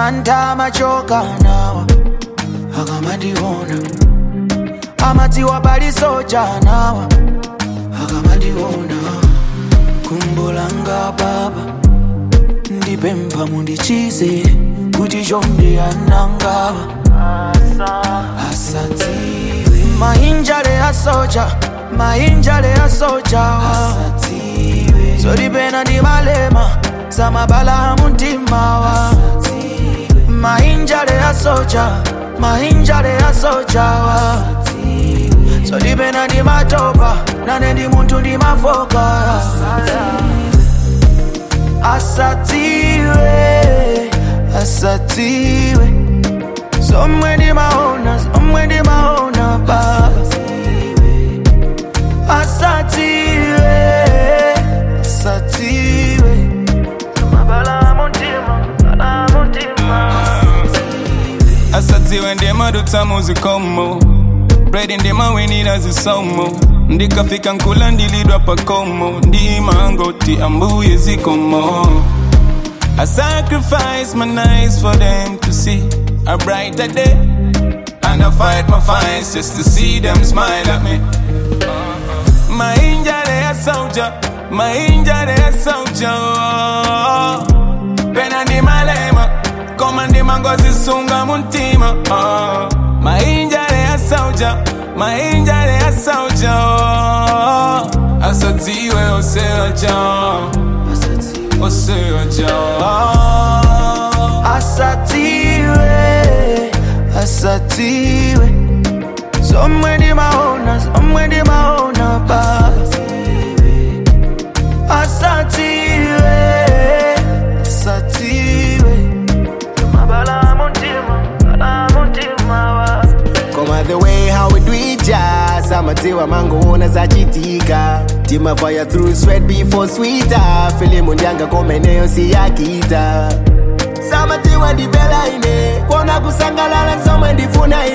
manta amachoka nawa akamandiona amatiwa pali soja nawa akamandiona kumbolanga baba ndipempha mundichize kuti chonde anangawa asadziwe mainjale asoja mainjale asojawa asadziwe zolipena ndi malema zamabala muntimawa mainjale asoja mainjale asojawa zolipena ndi matopa nane ndi munthu ndi mafoka asatiwe asatiwe somwe ndimaona somwe ndimaona baba asatiwe asatiwe mabala muntima bala muntima asadziwe ndimadutsa muzikomo bredi ndimawinira zisomo ndikafika nkula ndilidwa pakomo ndimangoti ambuye zikomo I sacrifice my nights for them to see a brighter day And I fight my fights just to see them smile at me My injury a soldier, my injury a soldier Pena ndi malema, koma ndi mangozi sunga muntima oh. My injury a soldier, my injury a soldier Asadziwe oseoja, oseoja asatiwe asatiwe somwe ndimaona somwe ndimaona baba asatiwe asatiwe mabala muntima bala muntima wa Koma the way how we do it jazz amatiwa mangoona zachitika timafaya through sweat before sweeter filimu ndyanga komeneyo siyakita samatiwa ndibela ine kuona kusangalala somwe ndifuna